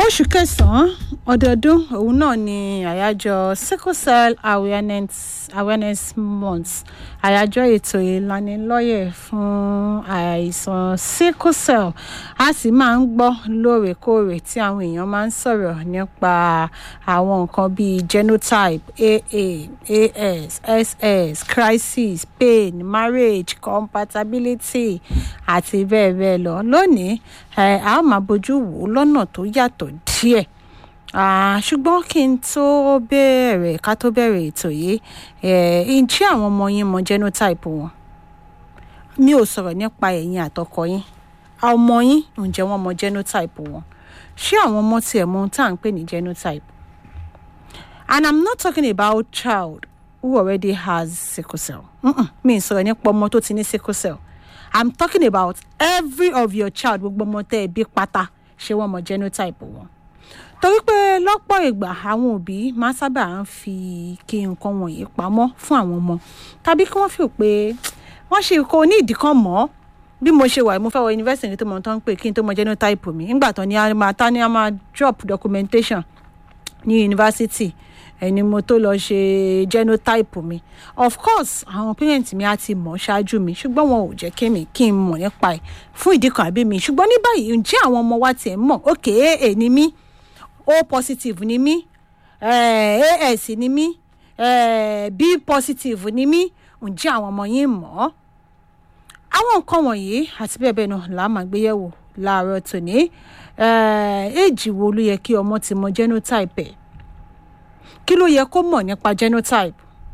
oṣù kẹsàn-án ọdọọdún òun náà ni àyájọ́ sickle cell awareness awareness month àyájọ́ ètò ìlanilọ́yẹ̀ fún àìsàn sickle cell a sì máa ń gbọ́ lóòrèkóòrè tí àwọn èèyàn máa ń sọ̀rọ̀ nípa àwọn nǹkan bíi genotype aa as ss crisis pain marriage compatibility àti bẹ́ẹ̀ bẹ́ẹ̀ lọ lónìí ẹ̀ a ó máa bójú wò ó lọ́nà tó yàtọ̀ díẹ̀ ṣùgbọ́n kí n tó bẹ̀rẹ̀ ká tó bẹ̀rẹ̀ ètò yìí ǹjẹ́ àwọn ọmọ yín mọ genotype wọn mi ò sọ̀rọ̀ nípa ẹ̀yin àtọkọ yín ọmọ yín ǹjẹ́ wọ́n mọ genotype wọn ṣé àwọn ọmọ tiẹ̀ mọ ohun tá à ń pè ní genotype and i'm not talking about child who already has sickle cell Mm-mm, mi ì sọ̀rọ̀ nípa ọmọ tó ti ní sickle cell i'm talking about every of your child gbogbo ọmọ tẹ́ ẹ bí pátá ṣé wọ́n mọ genotype wọn torí pé lọ́pọ̀ ìgbà àwọn òbí máa sábà ń fi kí nǹkan wọ̀nyí pamọ́ fún àwọn ọmọ tàbí kí wọ́n fi pé wọ́n ṣe kó ní ìdí kan mọ́ bí mo ṣe wà mo fẹ́ wọ yunifásitì tó mọ̀ tó ń pè kí n tó mọ genotype mi nígbà tó ní a máa tá ní a máa drop documentation ní yunifásitì ẹni mo tó lọ ṣe genotype mi of course àwọn parents mi á ti mọ̀ ṣáájú mi ṣùgbọ́n wọn ò jẹ́ kémi kí n mọ̀ nípa ẹ̀ fún ìdí kan àbí mi ṣùgbọ́n ní báyìí ǹjẹ́ àwọn ọmọ wa tiẹ̀ mọ̀ òkè èè ni mí o positive ni mí eh, as ni mí eh, b positive ni mí ǹjẹ́ àwọn ọmọ yín mọ̀ ọ́ àwọn nǹkan wọ̀nyí àti bẹ́ẹ̀ bẹ́ẹ̀ náà là á máa gbé yẹ̀wò láàárọ̀ tòní éèjì wo ló yẹ kí ọmọ ti mọ genotype ẹ̀ kí ló yẹ kó mọ̀ nípa genotype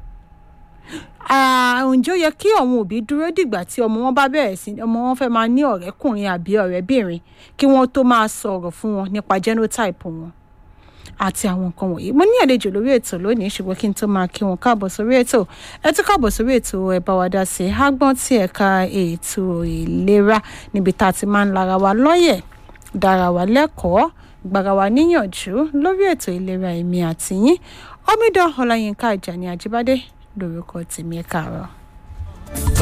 ǹjẹ́ ó yẹ kí àwọn òbí dúró dìgbà tí ọmọ wọn bá bẹ̀rẹ̀ sí ọmọ wọn fẹ́ máa ní ọ̀rẹ́kùnrin àbí ọ̀rẹ́bìnrin kí wọ́n tó máa sọ̀rọ̀ fún wọn nípa genotype wọn àti àwọn nǹkan wọ̀nyí mo ní àlejò lórí ètò lónìí ṣùgbọ́n kí n tó máa kí wọn káàbọ̀ sórí ètò ẹ tún káàbọ̀ sórí ètò ẹ bá wa dá sí i ágbọ́n tí ẹ̀ka ètò ìlera níbi tá a ti máa ń lara wa lọ́yẹ̀ dára wa lẹ́kọ̀ọ́ gbára wa níyànjú lórí ètò ìlera èmi àti yín omidan ọláyínká ìjàní àjíbádé lórúkọ tèmi ẹ káàárọ̀.